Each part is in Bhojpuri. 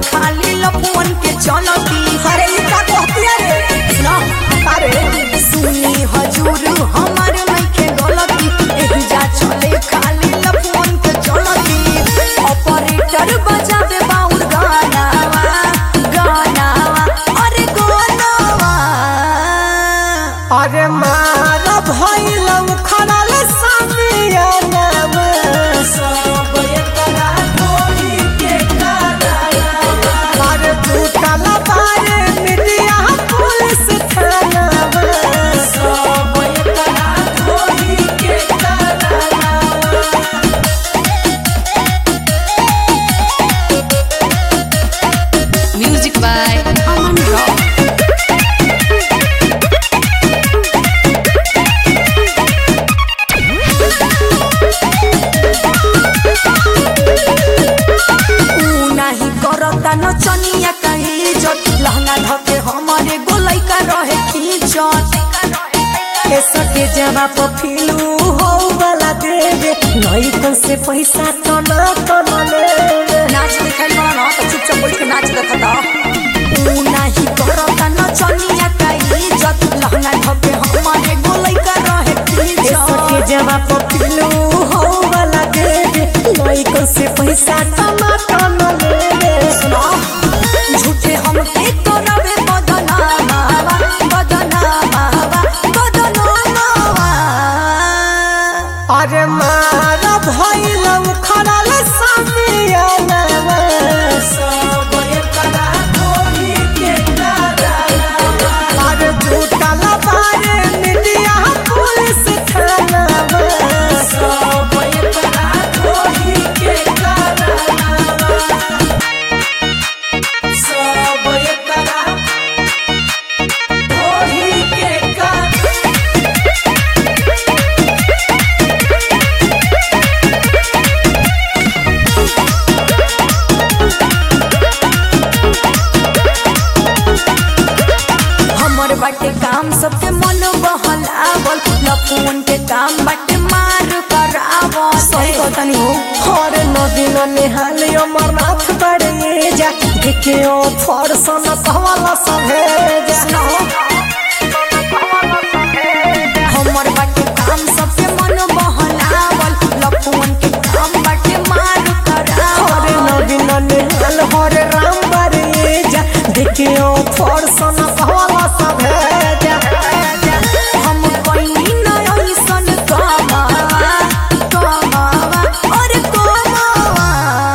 खाली लफुअन के चलती अरे ई का कहतिया रे ना अरे सुनी हजूर हमार नइखे गलती एही जा चले खाली लफुअन के चलती ऑपरेटर बजावे बाउर गानावा गानावा अरे गानावा अरे मार भइल खड़ल सामियाना में सब एकरा ढोली के गाना अरे टूटल बारे मीडिया पुलिस थाना में सब एकरा ढोली के गाना Music by Aman Rock. ऊ नाही करता नचनिया कहीं जट लहंगा धके हमारे गोलाई का रहे खींचत ए सके जवा पफिलू हो वाला देवे नई कन से पैसा तो ना तो ना लेवे नाच दिखाई बड़ा ना तो चुपचाप बैठ के नाच देखता ऊ नाही करता नचनिया कहीं जट लहंगा धके हमारे गोलाई का रहे ए सके खींचत जवा पफिलू हो वाला देवे नई कन से पैसा तो ना तो ना लेवे सुनो झूठे हम के करबे बदनामा बदनामा बदनामा अरे मार भइल खड़ल सामियाना में सब एकरा ढोली के गाना अरे टूटल बारे मीडिया पुलिस थाना में सब एकरा ढोली के गाना सब एकरा ढोली के गाना हमर बाटे काम सबके मन बहलावल लफुन के काम बाटे मार करावल सही कहतनी हो हर नदी न निहाल अमरनाथ बड़े जा देखे ओ फरसन कहवाला सभे जा सुनो हमर बाटे काम सबके मन बहलावल लफुन के काम बाटे मार हर करावल नदी न निहाल हर राम बड़े जा देखे ओ फरसन कहवाला सभे जा हम कहीं न ऐसन कमावा कमावा और कमावा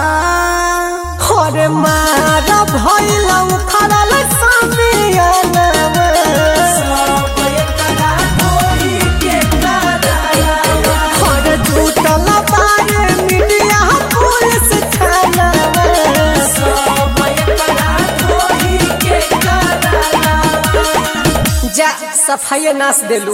हर मार भइल खड़ल सामियाना में सब एकरा ढोली के गाना हर टूटल बारे मीडिया पुलिस थाना में सब एकरा ढोली के गाना जा सफाई नाश देलू